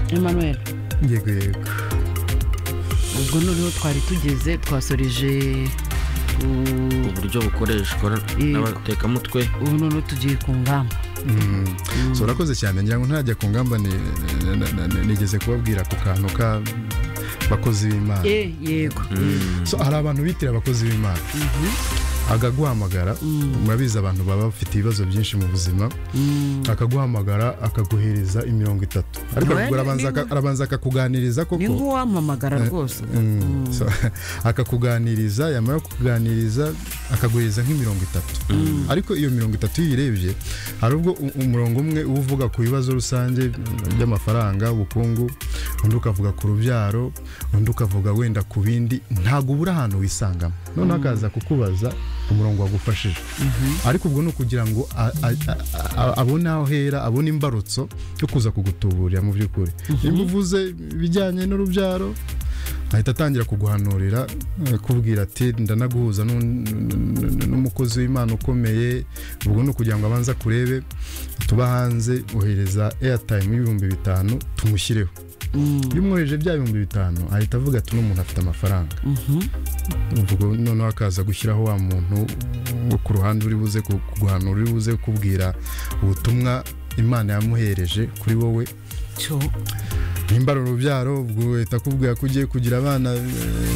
Emmanuel yego yego ubwo noneho twari tugeze twasoreje u- uburyo bukoreshwa n'abatekamutwe ubu noneho tugiye ku ngamba Mm. so urakoze cyane ngira ngo ntajya ku ngamba ni- na- na- na- nigeze kubabwira ku kantu ka bakozi b'imana Eh, yego yego. so hari abantu bitira abakozi b'imana Mhm. akaguhamagara murabizi abantu baba bafite ibibazo byinshi mu buzima Mm. akaguhamagara akaguhereza imirongo itatu ariko Well, arabanza- ni- arabanza akakuganiriza ni koko nk'uwampamagara rwose Mm. So, akakuganiriza yamara kukuganiriza akaguhereza nk'imirongo itatu ariko iyo mirongo itatu iyo uyirebye hari ubwo u- umurongo umwe uba uvuga ku bibazo rusange by'amafaranga ubukungu undi ukavuga ku rubyaro undi ukavuga wenda ku bindi ntabwo ubura ahantu wisangamo noneho akaza kukubaza umurongo wagufashije ariko ubwo ni ukugira ngo a- a- a- a- abone aho ahera abone imbarutso yo kuza kugutuburira mu by'ukuri niba uvuze ibijyanye n'urubyaro ahita atangira kuguhanurira eh, kubwira ati ndanaguhuza n'u- n- n'umukozi w'imana ukomeye ubwo ni ukugira ngo abanze kurebe tuba hanze ohereza airtime y'ibihumbi bitanu tumushyireho iyo umwohereje bya bihumbi bitanu ahita avuga ati n'umuntu afite amafaranga ubwo noneho akaza gushyiraho wa muntu wo ku ruhande uri buze ku- kuguhanura uri buze kukubwira ubutumwa imana yamuhereje kuri wowe cyo nimba ari urubyaro ubwo uhita akubwira ko ugiye kugira abana eh,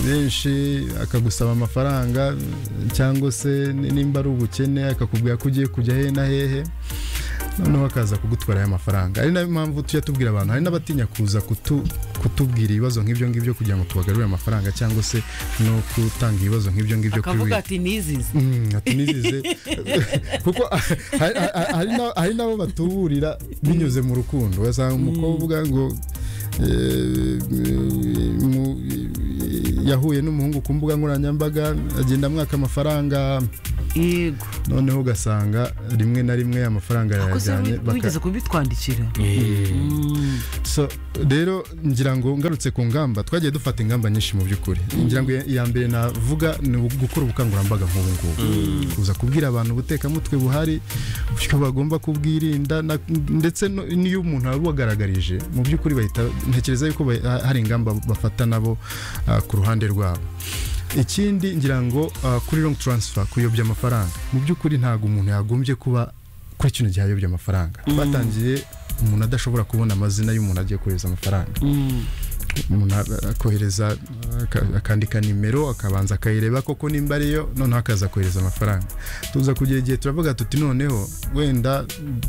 benshi akagusaba amafaranga eh, cyangwa se ni- nimba ari ubukene akakubwira ko ugiye kujya hehe na hehe noneho akaza kugutwara aya mafaranga ari nayo mpamvu tujya tubwira abantu hari n'abatinya kuza kutu- kutubwira ibibazo nk'ibyo ngibyo kugira ngo tubagarurire amafaranga cyangwa se no gutanga ibibazo nk'ibyo ngibyo kuri akavuga we ati nizize Mm, ati nizize kuko hari- hari- hari na- hari nabo batuburira binyuze mu rukundo ugasanga umukobwa ngo eh, mu- yahuye n'umuhungu ku mbuga nkoranyambaga agenda amwaka amafaranga yego noneho ugasanga rimwe na rimwe amafaranga akoze yayajyanye baka- wigeze kubitwandikira Mm. so rero ngira ngo ngarutse ku ngamba twagiye dufata ingamba nyinshi mu by'ukuri ngira ngo iya- iya mbere navuga ni ubu- gukora ubukangurambaga nk'ubu ngubu kuza kubwira abantu ubutekamutwe buhari uburyo bagomba kubwirinda na- ndetse no- n'iyo umuntu abubagaragarije mu by'ukuri bahita ntekereza yuko ba- ha- hari ingamba bafata nabo ah, ku ruhande rwabo ikindi ngira ngo ah, kuri long transfer kuyobya amafaranga mu by'ukuri ntabwo umuntu yagombye kuba kuri kino gihe ayobya amafaranga batangiye umuntu adashobora kubona amazina y'umuntu agiye kohereza amafaranga Mm. umuntu a- akohereza aka- akandika nimero akabanza akayireba koko nimba ariyo noneho akaza kohereza amafaranga tuza kugira igihe turavuga tuti noneho wenda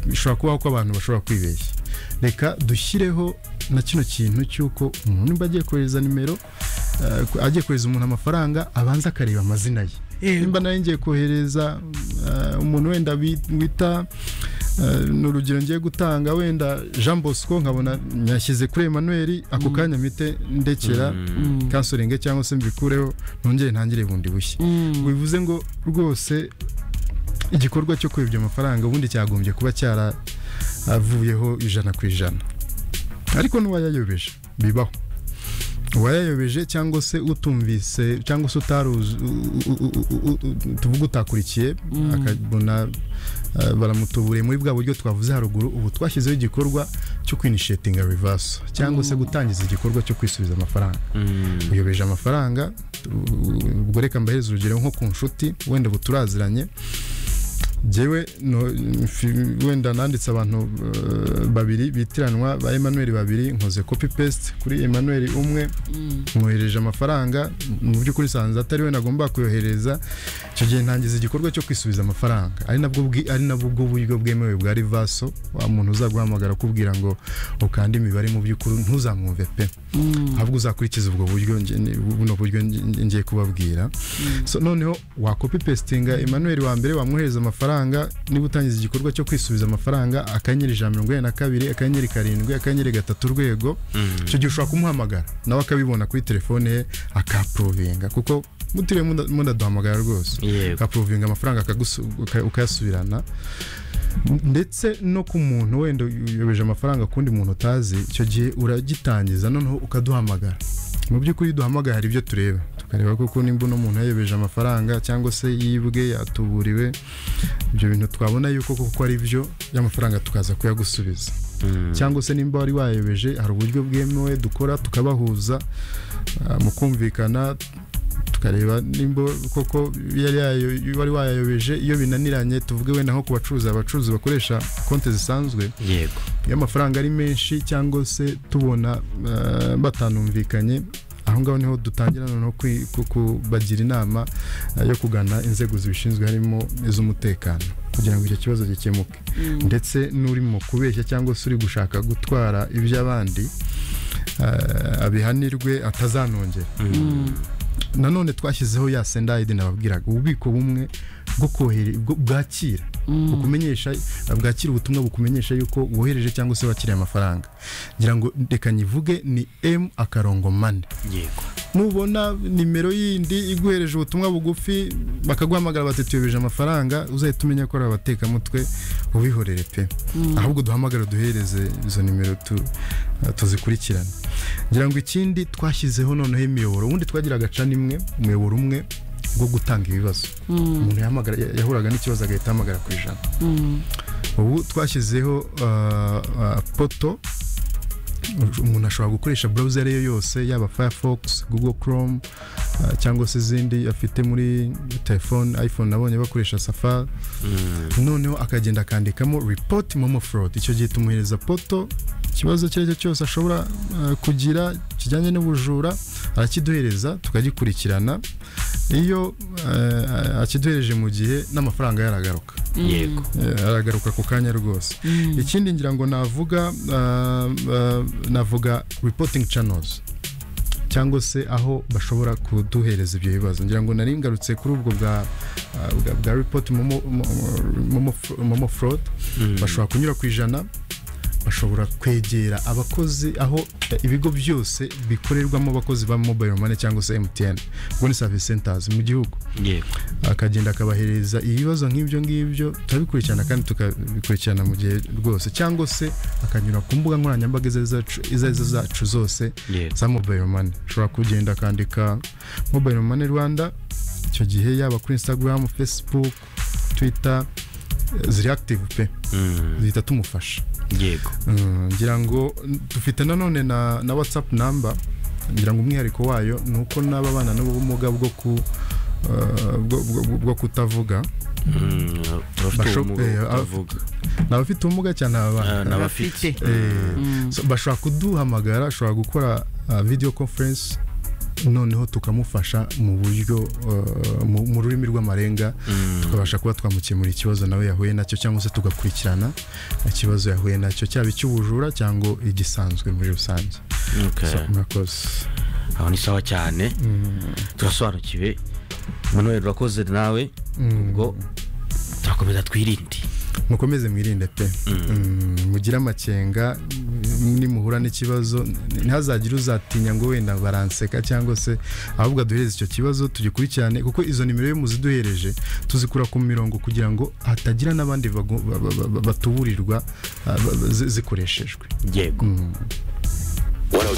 bishobora kubaho ko abantu bashobora kwibeshya reka dushyireho na kino kintu cy'uko umuntu nimba agiye kohereza nimero eh, ko- agiye kohereza umuntu amafaranga abanza akareba amazina ye nimba nawe ngiye kohereza eh, umuntu wenda bi- wita eh, ni urugero ngiye gutanga wenda jean bosco nkabona nyashyize kuri emmanuel ako kanya mpite ndekera kansoringe cyangwa se mbikureho nongere ntangire bundi bushya bivuze ngo rwose igikorwa cyo kuyobya amafaranga ubundi cyagombye kuba cyaravuyeho ijana ku ijana ariko n'uwayayobeje bibaho uwayayobeje cyangwa se utumvise cyangwa se utaruzi u- u- u- u- u- tuvuga utakurikiye akabona eh, baramutuburiye muri bwa buryo twavuze haruguru ubu twashyizeho igikorwa cyo kwinishetinga reverse cyangwa se gutangiza igikorwa cyo kwisubiza amafaranga uyobeje amafaranga u- ubwo reka mbahereze urugero nko ku nshuti wenda ubu turaziranye njyewe no- mfi- wenda nanditse abantu eh, babiri bitiranwa ba Emmanuel babiri nkoze copy paste kuri Emmanuel umwe mwohereje amafaranga mu by'ukuri sanze atari we nagomba kuyohereza icyo gihe ntangiza igikorwa cyo kwisubiza amafaranga ari nabwo bwi- ari nabwo ubwo buryo bwemewe bwa rivaso wa muntu uzaguhamagara akubwira ngo ukande imibare mu by'ukuri ntuzamwumve pe ahubwo uzakurikiza ubwo buryo nge- ni- buno buryo nge- nge- ngiye kubabwira so noneho wakopi pestinga Emmanuel wa mbere wamwohereza amafaranga niba utangiza igikorwa cyo kwisubiza amafaranga akanyenyeri ijana na mirongo inani na kabiri akanyenyeri karindwi akanyenyeri gatatu urwego icyo gihe ushobora kumuhamagara nawe akabibona kuri telefone ye akapurovinga kuko mutiriwe munda- mundaduhamagara rwose Yego. akapurovinga amafaranga akagusu- uka- ukayasubirana ndetse no ku muntu wenda uyobeje amafaranga ku wundi muntu utazi icyo gihe uragitangiza noneho ukaduhamagara mu by'ukuri duhamagara hari ibyo tureba tukareba koko nimba uno muntu yayobeje amafaranga cyangwa se yibwe yatuburiwe ibyo bintu twabona yuko koko ari byo y'amafaranga tukaza kuyagusubiza cyangwa se nimba wari wayobeje hari uburyo bwemewe dukora tukabahuza ah, mu kumvikana tukareba nimba koko yari yayo- wari wayayobeje iyo binaniranye tuvuge wenda nko ku bacuruzi abacuruzi bakoresha konti zisanzwe yego iyo amafaranga ari menshi cyangwa se tubona eh, batanumvikanye aho ngaho niho dutangira noneho kwi- ku- kubagira inama eh, yo kugana inzego zibishinzwe harimo iz'umutekano kugira ngo icyo kibazo gikemuke ndetse n'uri mu kubeshya cyangwa se uri gushaka gutwara iby'abandi eh, abihanirwe atazanongera nanone twashyizeho ya sendayidi nababwiraga ububiko bumwe bwo kohere bwo- bwakira bukumenyesha bwakira ubutumwa bukumenyesha yuko wohereje cyangwa se wakiriye amafaranga ngira ngo reka nyivuge ni m akarongo mane yego nubona nimero yindi iguhereje ubutumwa bugufi bakaguhamagara bati tuyobeje amafaranga uzahita umenya ko ari abatekamutwe ubihorere pe ahubwo duhamagara duhereze izo nimero tu, tuzikurikirane ngira ngo ikindi twashyizeho noneho imiyoboro ubundi twagiraga cana imwe umuyoboro umwe wo gutanga ibibazo umuntu yahamagara- yahuraga n'ikibazo agahita ahamagara ku ijana ubu twashyizeho ah, ah, poto umuntu ashobora gukoresha browser iyo yose yaba firefox google chrome ah, cyangwa se izindi afite muri telefone iphone nabonye bakoresha safari noneho akagenda akandikamo report momo fraud icyo gihe tumuhereza poto ikibazo icyo ari cyo cyose ashobora ah, kugira kijyanye n'ubujura arakiduhereza tukagikurikirana iyo ah, akiduhereje mu gihe n'amafaranga yaragaruka yego Eh, aragaruka ku kanya rwose ikindi ngira ngo navuga ah, ah, navuga reporting channels cyangwa se aho bashobora kuduhereza ibyo bibazo ngira ngo nari ngarutse kuri ubwo bwa ah, bwa, bwa report momo, momo, momo fraud bashobora kunyura ku ijana bashobora kwegera abakozi aho eh, ibigo byose bikorerwamo abakozi ba mobile money cyangwa se MTN ubwo ni service centers mu gihugu yego akagenda akabahereza ibibazo nk'ibyo ngibyo turabikurikirana kandi tukabikurikirana mu gihe rwose cyangwa se akanyura ku mbuga nkoranyambaga izo arizo zacu- izo arizo zacu zose Yego. za mobile money ushobora kugenda akandika mobile money rwanda icyo gihe yaba kuri instagram facebook twitter eh, ziri active pe Mm, zihita tumufasha yego Mm, ngira ngo n- dufite nanone na, na whatsapp number ngira ngo umwihariko wayo ni uko n'ababana n'ubumuga bwo ku eh, bwo- bwo- bwo kutavuga Mm, abafite Basho- ubumuga eh, bwo ab- kutavuga. ni abafite ubumuga cyane Ah, ababana n'abafite Abafite. Eh, Mm. so bashobora kuduhamagara ashobora gukora ah, video conference noneho tukamufasha mu buryo eh, mu mu rurimi rw'amarenga tukabasha kuba twamukemura ikibazo nawe yahuye nacyo cyangwa se tugakurikirana ikibazo yahuye nacyo cyaba icy'ubujura cyangwa igisanzwe muri rusange Okay. So, murakoze aho ni sawa cyane turasobanukiwe manuel urakoze nawe ubwo turakomeza twirinde mukomeze mwirinde pe Mm, mugire amakenga mm, nimuhura n'ikibazo n- ntihazagire uzatinya ngo wenda baranseka cyangwa se ahubwo aduhereze icyo kibazo tugikurikirane kuko izo nimero iyo muziduhereje tuzikura ku mirongo kugira ngo hatagira n'abandi bago- ba- ba- ba- batuburirwa ah, ba- ba- zi- zikoreshejwe yego one oh